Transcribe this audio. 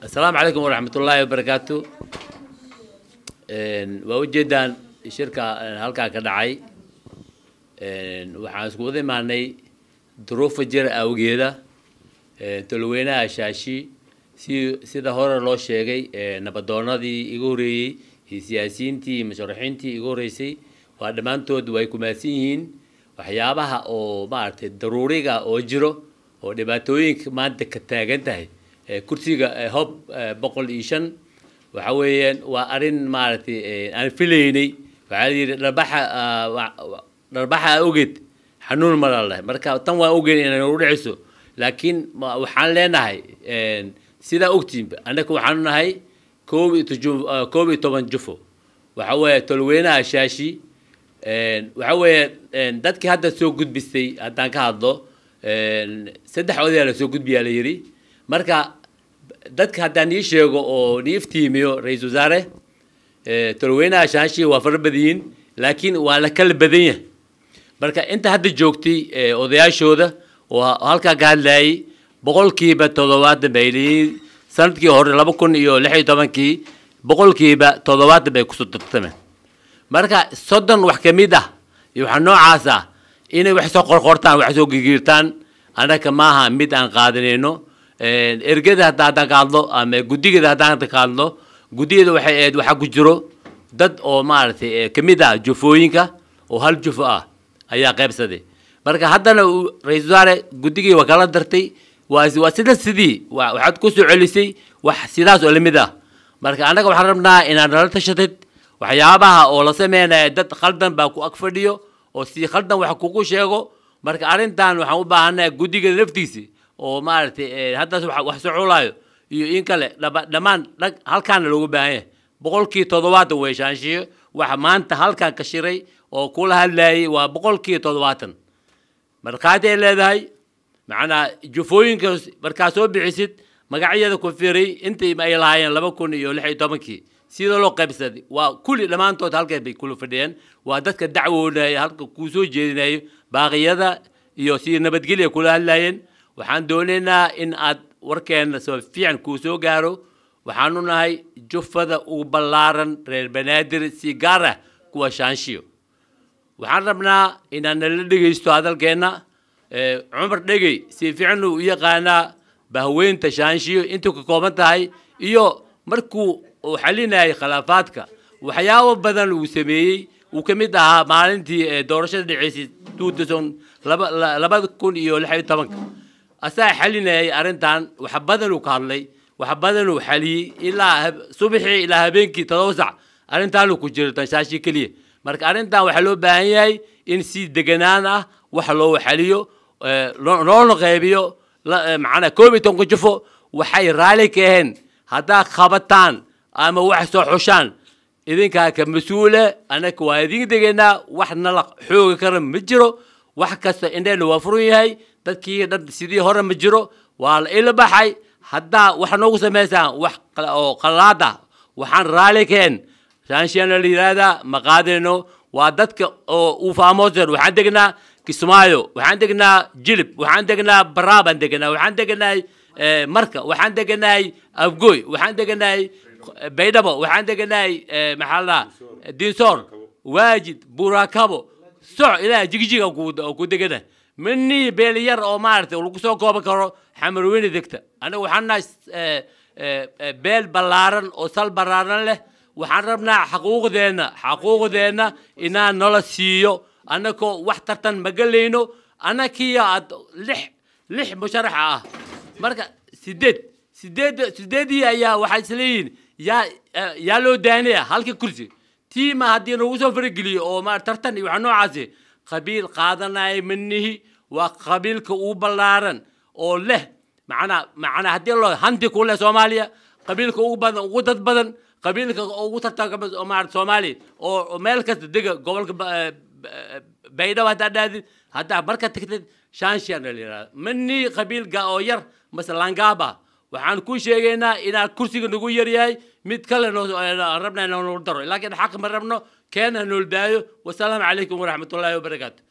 asalaamu calaykum waraxmat ullaahi wabarakaatu waa ujeedaan shirka halkaa ka dhacay waxaan isku wada imaanay duruufa jira awgeeda tolweynaha shaashi si sida hore loo sheegay nabadoonadii iga horeeyey iyo siyaasiyiintii iyo musharaxiintii iga horeysay waa dhammaantood way kumaadsan yihiin waxyaabaha oo maaragtay daruuriga oo jiro oo dhibaatooyinka maanta ka taagan tahay kursiga hob boqol iyo shan waxa weeyaan waa arrin maaragtay aan filaynay waxaa la yidhi dharbaxa dharbaxa ogeed xanuun malaleh marka tan waan ogeyn inay nagu dhiciso laakiin waxaan leenahay sidaa ogtiinba annaka waxaanu nahay koob iyo toju koob iyo toban jufo waxa weeye tolweynaha shaashi waxa weeye dadkii hadda soo gudbistay haddaan ka hadlo saddex odayaa la soo gudbiyaa la yidhi marka dadka haddaan nii sheego oo nii iftiimiyo ra-iisul wasaare tolweynaha shaashi waa fara badanyihin laakiin waa la kala badan yahay marka inta hadda joogtay odayaashooda oo halkaa ka hadlayay boqolkiiba toddobaatan bay leeyihiin sanadkii hore laba kun iyo lix iyo tobankii boqolkiiba toddobaatan bay kusoo tartameen marka soddon wax ka mid ah iyo waxaa noocaas ah inay wax soo qorqortaan wax soo gigiirtaan annaka maaha mid aan qaadanayno ergada hadda haddaan ka hadlo ama guddigeeda haddaan ka hadlo guddigeeda waxay ahayd waxaa ku jiro dad oo maaragtay ka mid ah jufooyinka oo hal jufo ah ayaa qaybsaday marka haddana ra-iisul wasaare guddigii waa kala dartay waa waa sida sidii wa waxaad ku soo celisay wax sidaas oo lamid ah marka annaga waxaan rabnaa inaad nala tashatid waxyaabaha oo la sameynaya dad khaldan baa ku ag fadhiyo oo si khaldan wax kugu sheego marka arrintan waxaan u baahanahay guddiga laftiisi oo maaragtay haddaas wax socolaayo iyo in kale dhaba dhammaan dhag halkaana loogu baahan yahay boqolkii toddobaatan way shaanshiyo waxa maanta halkan ka shiray oo kula hadlayay waa boqolkii toddobaatan markhaati ay leedahay macnaa jufooyinka markaa soo bixisid magacyada ku firay intii ay lahaayeen laba kun iyo lix iyo tobankii sida loo qaybsaday waa kulli dhammaantood halkay bay kula fadhiyeen waa dadka dacwoonaya halka kuu soo jeedinayo baaqiyada iyo si nabadgelya kula hadlayeen waxaan doonaynaa in aad warkeena soo fiican kuu soo gaaro waxaanu nahay jufada ugu ballaaran reer banaadir si gaar ah kuwa shaanshiyo waxaan rabnaa inaad nala dhegaysto hadalkeenna cumar dhegey si fiican uu u yaqaanaa bahweynta shaanshiyo intuu ka kooban tahay iyo markuu uu xalinayay khilaafaadka waxyaabo badan uu sameeyey uu ka mid ahaa maalintii doorashada dhaceysay two thousand laba labada kun iyo lix iyo tobanka asaa xalinayay arrintan wax badan uu ka hadlay wax badan uu xaliyey ilaa subaxii ilaa habeenkii todoba sac arrintaanuu ku jiro tanshaashi keliya marka arrintan waxaa loo baahan yahay in si deganaan ah wax loo xaliyo loona qaybiyo macnaa koob iyo tobanka jufo waxay raali ka aheen haddaad qabataan ama wax soo xushaan idinkaa ka mas-uule annaka waa idin degaynaa wax nala xooga kara ma jiro wax kasta indheena waa furan yahay dadkii dhan sidii hore ma jiro waa la ila baxay haddaa wax noogu samaysaan wax oo qalaad ah waxaan raali keen shaanshiyaana la yidhaahdaa ma qaadayno waa dadka oo uu faamooseen waxaan degnaa kismaayo waxaan degnaa jilib waxaan degnaa baraa baan degnaa waxaan degnahay marka waxaan deganahay afgoy waxaan deganahay baydhabo waxaan deganahay maxaa la dhahaa dinsoor waajid burakabo soc ilaa jigjiga ku degana manii beel yar oo maaragtay lagu soo kooban karo xamarweyne degta anaga waxaan nahay beel ballaaran oo sal ballaaran leh waxaan rabnaa xaquuqdeenna xaquuqdeenna inaan nala siiyo annakoo wax tartan ma gelayno annakiyo aad lix lix musharaxa ah marka sideed sideed sideedii ayaa waxay isleeyihiin yaa yaa loo daanaya halka kursi tiima haddii nagu soo farageliyo oo ma tartan iyo waxa noocaasi qabiil qaadanaya manihi waa qabiilka ugu ballaaran oo leh macnaa macnaa haddii loo hanti ku leh soomaaliya qabiilka ugu badan ugu dad badan qabiilka ugu tartanka maarata soomaaliya oo meel kasta dega gobolka baydhabo haddaad dhaadid haddaa marka tagtid shanshiyan la yidhahda manii qabiilka oo yar mase langaaba waxaan ku sheegaynaa inaad kursiga nagu yar yahay mid kale rabna inoo daro laakiin xaq ma rabno keena nool daayo wasalaamu calaykum waraxmat ullaahi wabarakaatu